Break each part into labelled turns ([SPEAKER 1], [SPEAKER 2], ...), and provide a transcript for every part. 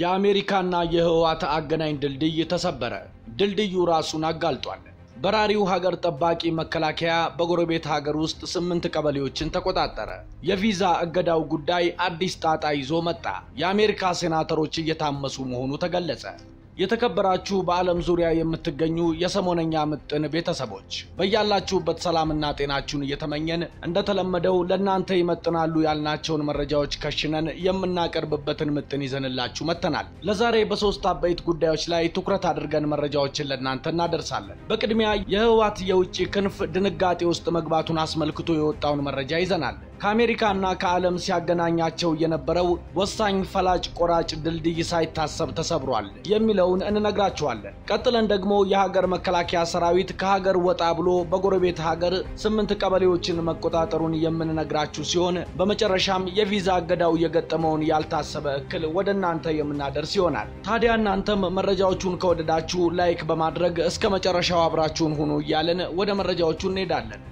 [SPEAKER 1] የአሜሪካና የህወሓት አገናኝ ድልድይ ተሰበረ። ድልድዩ ራሱን አጋልጧል። በራሪው ሀገር ጠባቂ መከላከያ በጎረቤት ሀገር ውስጥ ስምንት ቀበሌዎችን ተቆጣጠረ። የቪዛ እገዳው ጉዳይ አዲስ ጣጣ ይዞ መጣ። የአሜሪካ ሴናተሮች እየታመሱ መሆኑ ተገለጸ። የተከበራችሁ በዓለም ዙሪያ የምትገኙ የሰሞነኛ ምጥን ቤተሰቦች በያላችሁበት ሰላምና ጤናችሁን እየተመኘን እንደተለመደው ለእናንተ ይመጥናሉ ያልናቸውን መረጃዎች ከሽነን የምናቀርብበትን ምጥን ይዘንላችሁ መጥተናል። ለዛሬ በሶስት አበይት ጉዳዮች ላይ ትኩረት አድርገን መረጃዎችን ለእናንተ እናደርሳለን። በቅድሚያ የህወሓት የውጭ ክንፍ ድንጋጤ ውስጥ መግባቱን አስመልክቶ የወጣውን መረጃ ይዘናል። ከአሜሪካና ከዓለም ሲያገናኛቸው የነበረው ወሳኝ ፈላጭ ቆራጭ ድልድይ ሳይታሰብ ተሰብሯል የሚለውን እንነግራችኋለን። ቀጥለን ደግሞ የሀገር መከላከያ ሰራዊት ከሀገር ወጣ ብሎ በጎረቤት ሀገር ስምንት ቀበሌዎችን መቆጣጠሩን የምንነግራችሁ ሲሆን በመጨረሻም የቪዛ እገዳው የገጠመውን ያልታሰበ እክል ወደ እናንተ የምናደርስ ይሆናል። ታዲያ እናንተም መረጃዎቹን ከወደዳችሁ ላይክ በማድረግ እስከ መጨረሻው አብራችሁን ሁኑ እያለን ወደ መረጃዎቹ እንሄዳለን።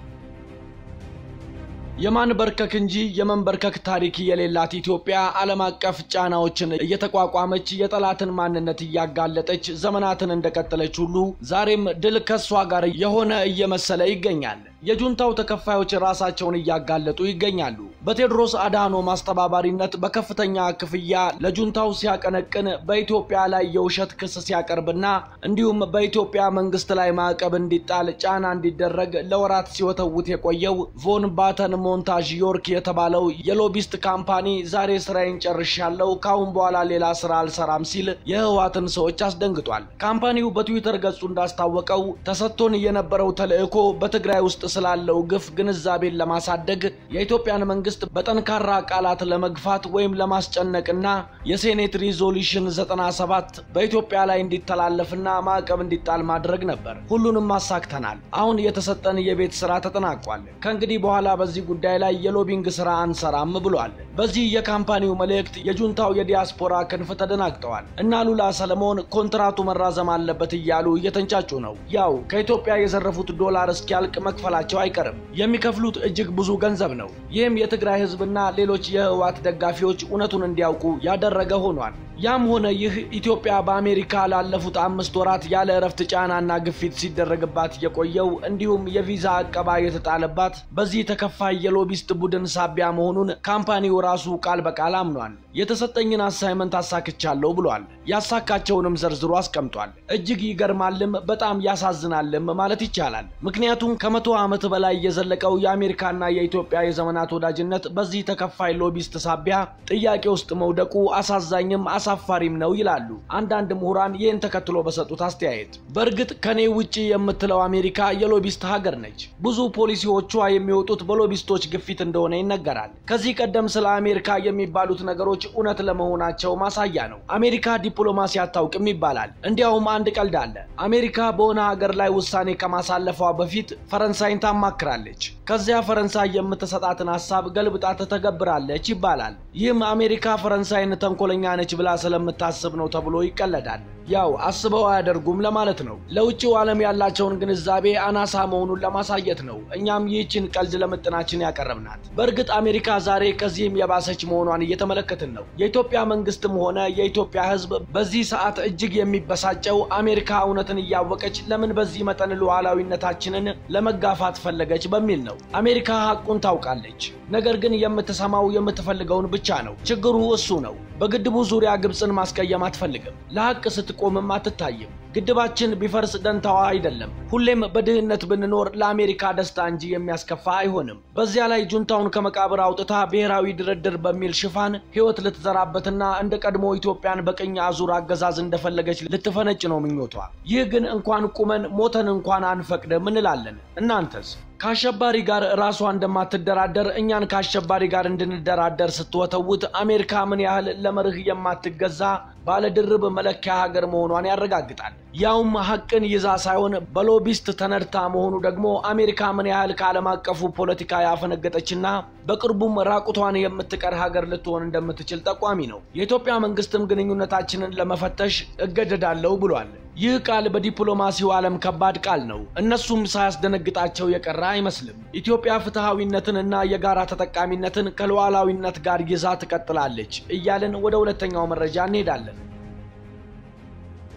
[SPEAKER 1] የማንበርከክ እንጂ የመንበርከክ ታሪክ የሌላት ኢትዮጵያ ዓለም አቀፍ ጫናዎችን እየተቋቋመች የጠላትን ማንነት እያጋለጠች ዘመናትን እንደቀጠለች ሁሉ ዛሬም ድል ከሷ ጋር የሆነ እየመሰለ ይገኛል። የጁንታው ተከፋዮች ራሳቸውን እያጋለጡ ይገኛሉ። በቴዎድሮስ አድሃኖም አስተባባሪነት በከፍተኛ ክፍያ ለጁንታው ሲያቀነቅን በኢትዮጵያ ላይ የውሸት ክስ ሲያቀርብና እንዲሁም በኢትዮጵያ መንግስት ላይ ማዕቀብ እንዲጣል ጫና እንዲደረግ ለወራት ሲወተውት የቆየው ቮን ባተን ሞንታዥ ዮርክ የተባለው የሎቢስት ካምፓኒ ዛሬ ስራዬን ጨርሻለሁ፣ ካሁን በኋላ ሌላ ስራ አልሰራም ሲል የህወሓትን ሰዎች አስደንግጧል። ካምፓኒው በትዊተር ገጹ እንዳስታወቀው ተሰጥቶን የነበረው ተልዕኮ በትግራይ ውስጥ ስላለው ግፍ ግንዛቤን ለማሳደግ የኢትዮጵያን መንግስት በጠንካራ ቃላት ለመግፋት ወይም ለማስጨነቅና የሴኔት ሪዞሉሽን 97 በኢትዮጵያ ላይ እንዲተላለፍና ማዕቀብ እንዲጣል ማድረግ ነበር። ሁሉንም አሳክተናል። አሁን የተሰጠን የቤት ስራ ተጠናቋል። ከእንግዲህ በኋላ በዚህ ጉዳይ ላይ የሎቢንግ ስራ አንሰራም ብሏል። በዚህ የካምፓኒው መልእክት የጁንታው የዲያስፖራ ክንፍ ተደናግጠዋል እና ሉላ ሰለሞን ኮንትራቱ መራዘም አለበት እያሉ እየተንጫጩ ነው። ያው ከኢትዮጵያ የዘረፉት ዶላር እስኪያልቅ መክፈላቸው አይቀርም። የሚከፍሉት እጅግ ብዙ ገንዘብ ነው። ይህም የትግራይ ህዝብና ሌሎች የህወሓት ደጋፊዎች እውነቱን እንዲያውቁ ያደረገ ሆኗል። ያም ሆነ ይህ ኢትዮጵያ በአሜሪካ ላለፉት አምስት ወራት ያለ እረፍት ጫናና ግፊት ሲደረግባት የቆየው እንዲሁም የቪዛ አቀባ የተጣለባት በዚህ ተከፋይ የሎቢስት ቡድን ሳቢያ መሆኑን ካምፓኒው ራሱ ቃል በቃል አምኗል። የተሰጠኝን አሳይመንት አሳክቻለሁ ብሏል። ያሳካቸውንም ዘርዝሮ አስቀምጧል። እጅግ ይገርማልም በጣም ያሳዝናልም ማለት ይቻላል። ምክንያቱም ከመቶ ዓመት በላይ የዘለቀው የአሜሪካና የኢትዮጵያ የዘመናት ወዳጅነት በዚህ ተከፋይ ሎቢስት ሳቢያ ጥያቄ ውስጥ መውደቁ አሳዛኝም አሳፋሪም ነው ይላሉ አንዳንድ ምሁራን ይህን ተከትሎ በሰጡት አስተያየት። በእርግጥ ከኔ ውጪ የምትለው አሜሪካ የሎቢስት ሀገር ነች። ብዙ ፖሊሲዎቿ የሚወጡት በሎቢስቶች ግፊት እንደሆነ ይነገራል። ከዚህ ቀደም ስለ አሜሪካ የሚባሉት ነገሮች እውነት ለመሆናቸው ማሳያ ነው። አሜሪካ ዲፕሎማሲ አታውቅም ይባላል። እንዲያውም አንድ ቀልድ አለ። አሜሪካ በሆነ ሀገር ላይ ውሳኔ ከማሳለፏ በፊት ፈረንሳይን ታማክራለች። ከዚያ ፈረንሳይ የምትሰጣትን ሀሳብ ገልብጣ ትተገብራለች ይባላል። ይህም አሜሪካ ፈረንሳይን ተንኮለኛ ነች ብላ ስለምታስብ ነው ተብሎ ይቀለዳል። ያው አስበው አያደርጉም ለማለት ነው። ለውጭው ዓለም ያላቸውን ግንዛቤ አናሳ መሆኑን ለማሳየት ነው እኛም ይህችን ቀልድ ለምጥናችን ያቀረብናት። በእርግጥ አሜሪካ ዛሬ ከዚህም የባሰች መሆኗን እየተመለከትን ነው። የኢትዮጵያ መንግስትም ሆነ የኢትዮጵያ ሕዝብ በዚህ ሰዓት እጅግ የሚበሳጨው አሜሪካ እውነትን እያወቀች ለምን በዚህ መጠን ሉዓላዊነታችንን ለመጋፋት ፈለገች በሚል ነው። አሜሪካ ሐቁን ታውቃለች። ነገር ግን የምትሰማው የምትፈልገውን ብቻ ነው። ችግሩ እሱ ነው። በግድቡ ዙሪያ ግብፅን ማስቀየም አትፈልግም። ለሐቅ ስትቆምም አትታይም። ግድባችን ቢፈርስ ደንታዋ አይደለም። ሁሌም በድህነት ብንኖር ለአሜሪካ ደስታ እንጂ የሚያስከፋ አይሆንም። በዚያ ላይ ጁንታውን ከመቃብር አውጥታ ብሔራዊ ድርድር በሚል ሽፋን ሕይወት ልትዘራበትና እንደ ቀድሞ ኢትዮጵያን በቅኝ አዙር አገዛዝ እንደፈለገች ልትፈነጭ ነው ምኞቷ። ይህ ግን እንኳን ቁመን ሞተን እንኳን አንፈቅድም እንላለን። እናንተስ? ከአሸባሪ ጋር ራሷ እንደማትደራደር እኛን ከአሸባሪ ጋር እንድንደራደር ስትወተውት አሜሪካ ምን ያህል ለመርህ የማትገዛ ባለድርብ መለኪያ ሀገር መሆኗን ያረጋግጣል። ያውም ሀቅን ይዛ ሳይሆን በሎቢስት ተነድታ መሆኑ ደግሞ አሜሪካ ምን ያህል ከዓለም አቀፉ ፖለቲካ ያፈነገጠችና በቅርቡም ራቁቷን የምትቀር ሀገር ልትሆን እንደምትችል ጠቋሚ ነው። የኢትዮጵያ መንግስትም ግንኙነታችንን ለመፈተሽ እገደዳለሁ ብሏል። ይህ ቃል በዲፕሎማሲው ዓለም ከባድ ቃል ነው። እነሱም ሳያስደነግጣቸው የቀረ አይመስልም። ኢትዮጵያ ፍትሐዊነትንና የጋራ ተጠቃሚነትን ከሉዓላዊነት ጋር ይዛ ትቀጥላለች እያልን ወደ ሁለተኛው መረጃ እንሄዳለን።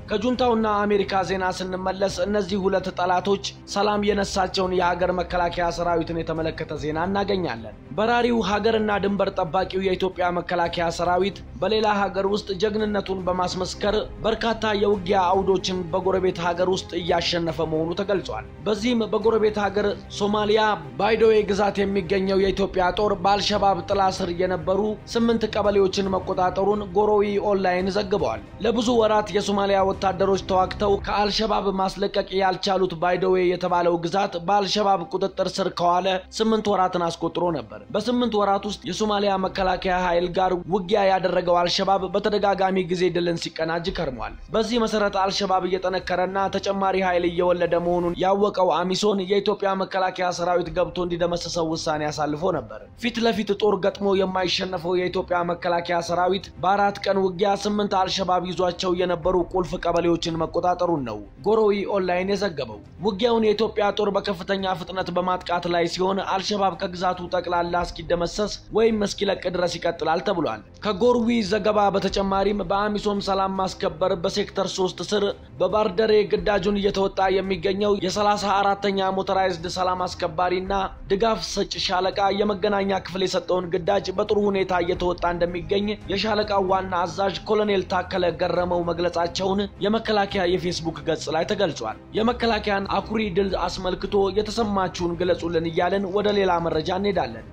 [SPEAKER 1] ከጁንታውና አሜሪካ ዜና ስንመለስ እነዚህ ሁለት ጠላቶች ሰላም የነሳቸውን የሀገር መከላከያ ሰራዊትን የተመለከተ ዜና እናገኛለን። በራሪው ሀገርና ድንበር ጠባቂው የኢትዮጵያ መከላከያ ሰራዊት በሌላ ሀገር ውስጥ ጀግንነቱን በማስመስከር በርካታ የውጊያ አውዶችን በጎረቤት ሀገር ውስጥ እያሸነፈ መሆኑ ተገልጿል። በዚህም በጎረቤት ሀገር ሶማሊያ ባይዶዌ ግዛት የሚገኘው የኢትዮጵያ ጦር በአልሸባብ ጥላ ስር የነበሩ ስምንት ቀበሌዎችን መቆጣጠሩን ጎሮዊ ኦንላይን ዘግበዋል። ለብዙ ወራት የሶማሊያ ወታደሮች ተዋግተው ከአልሸባብ ማስለቀቅ ያልቻሉት ባይዶዌ የተባለው ግዛት በአልሸባብ ቁጥጥር ስር ከዋለ ስምንት ወራትን አስቆጥሮ ነበር። በስምንት ወራት ውስጥ የሶማሊያ መከላከያ ኃይል ጋር ውጊያ ያደረገው አልሸባብ በተደጋጋሚ ጊዜ ድልን ሲቀናጅ ከርሟል። በዚህ መሰረት አልሸባብ እየጠነከረና ተጨማሪ ኃይል እየወለደ መሆኑን ያወቀው አሚሶን የኢትዮጵያ መከላከያ ሰራዊት ገብቶ እንዲደመስሰው ውሳኔ አሳልፎ ነበር። ፊት ለፊት ጦር ገጥሞ የማይሸነፈው የኢትዮጵያ መከላከያ ሰራዊት በአራት ቀን ውጊያ ስምንት አልሸባብ ይዟቸው የነበሩ ቁልፍ ቀበሌዎችን መቆጣጠሩን ነው ጎሮዊ ኦንላይን የዘገበው። ውጊያውን የኢትዮጵያ ጦር በከፍተኛ ፍጥነት በማጥቃት ላይ ሲሆን አልሸባብ ከግዛቱ ጠቅላላ እስኪደመሰስ ወይም እስኪለቅ ድረስ ይቀጥላል ተብሏል። ከጎርዊ ዘገባ በተጨማሪም በአሚሶም ሰላም ማስከበር በሴክተር ሶስት ስር በባርደሬ ግዳጁን እየተወጣ የሚገኘው የሰላሳ አራተኛ ሞተራይዝድ ሰላም አስከባሪና ድጋፍ ሰጭ ሻለቃ የመገናኛ ክፍል የሰጠውን ግዳጅ በጥሩ ሁኔታ እየተወጣ እንደሚገኝ የሻለቃው ዋና አዛዥ ኮሎኔል ታከለ ገረመው መግለጻቸውን የመከላከያ የፌስቡክ ገጽ ላይ ተገልጿል። የመከላከያን አኩሪ ድል አስመልክቶ የተሰማችሁን ግለጹልን እያልን ወደ ሌላ መረጃ እንሄዳለን።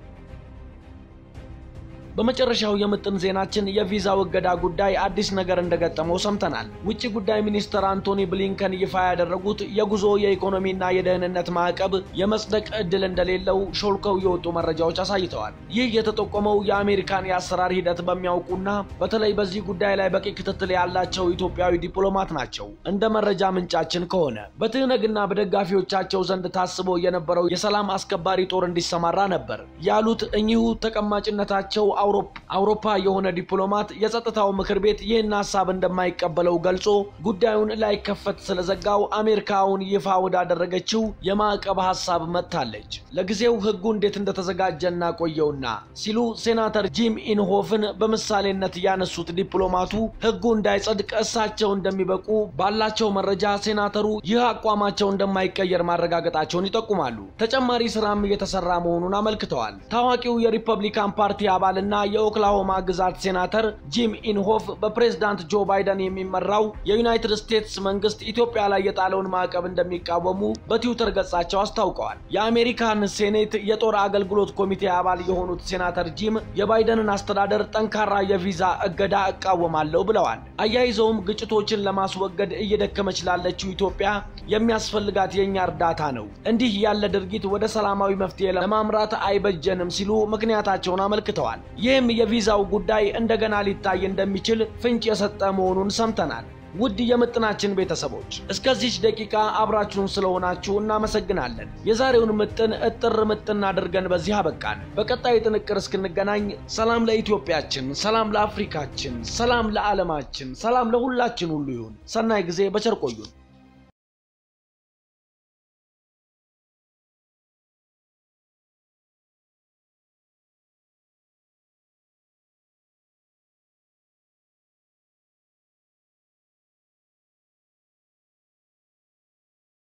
[SPEAKER 1] በመጨረሻው የምጥን ዜናችን የቪዛ እገዳ ጉዳይ አዲስ ነገር እንደገጠመው ሰምተናል። ውጭ ጉዳይ ሚኒስትር አንቶኒ ብሊንከን ይፋ ያደረጉት የጉዞ የኢኮኖሚና የደህንነት ማዕቀብ የመጽደቅ ዕድል እንደሌለው ሾልከው የወጡ መረጃዎች አሳይተዋል። ይህ የተጠቆመው የአሜሪካን የአሰራር ሂደት በሚያውቁና በተለይ በዚህ ጉዳይ ላይ በቂ ክትትል ያላቸው ኢትዮጵያዊ ዲፕሎማት ናቸው። እንደ መረጃ ምንጫችን ከሆነ በትህነግና በደጋፊዎቻቸው ዘንድ ታስቦ የነበረው የሰላም አስከባሪ ጦር እንዲሰማራ ነበር ያሉት እኚሁ ተቀማጭነታቸው አውሮፓ የሆነ ዲፕሎማት የጸጥታው ምክር ቤት ይህን ሀሳብ እንደማይቀበለው ገልጾ ጉዳዩን ላይከፈት ስለዘጋው አሜሪካውን ይፋ ወዳደረገችው የማዕቀብ ሀሳብ መጥታለች። ለጊዜው ሕጉ እንዴት እንደተዘጋጀ እናቆየውና ሲሉ ሴናተር ጂም ኢንሆፍን በምሳሌነት ያነሱት ዲፕሎማቱ ሕጉ እንዳይጸድቅ እሳቸው እንደሚበቁ ባላቸው መረጃ ሴናተሩ ይህ አቋማቸው እንደማይቀየር ማረጋገጣቸውን ይጠቁማሉ። ተጨማሪ ስራም እየተሰራ መሆኑን አመልክተዋል። ታዋቂው የሪፐብሊካን ፓርቲ አባልና የኦክላሆማ ግዛት ሴናተር ጂም ኢንሆፍ በፕሬዝዳንት ጆ ባይደን የሚመራው የዩናይትድ ስቴትስ መንግስት ኢትዮጵያ ላይ የጣለውን ማዕቀብ እንደሚቃወሙ በትዊተር ገጻቸው አስታውቀዋል። የአሜሪካን ሴኔት የጦር አገልግሎት ኮሚቴ አባል የሆኑት ሴናተር ጂም የባይደንን አስተዳደር ጠንካራ የቪዛ እገዳ እቃወማለሁ ብለዋል። አያይዘውም ግጭቶችን ለማስወገድ እየደከመች ላለችው ኢትዮጵያ የሚያስፈልጋት የእኛ እርዳታ ነው። እንዲህ ያለ ድርጊት ወደ ሰላማዊ መፍትሄ ለማምራት አይበጀንም ሲሉ ምክንያታቸውን አመልክተዋል። ይህም የቪዛው ጉዳይ እንደገና ሊታይ እንደሚችል ፍንጭ የሰጠ መሆኑን ሰምተናል። ውድ የምጥናችን ቤተሰቦች እስከዚች ደቂቃ አብራችሁን ስለሆናችሁ እናመሰግናለን። የዛሬውን ምጥን እጥር ምጥን አድርገን በዚህ አበቃን። በቀጣይ ጥንቅር እስክንገናኝ ሰላም ለኢትዮጵያችን፣ ሰላም ለአፍሪካችን፣ ሰላም ለዓለማችን፣ ሰላም ለሁላችን ሁሉ ይሁን። ሰናይ ጊዜ በቸር ቆዩን።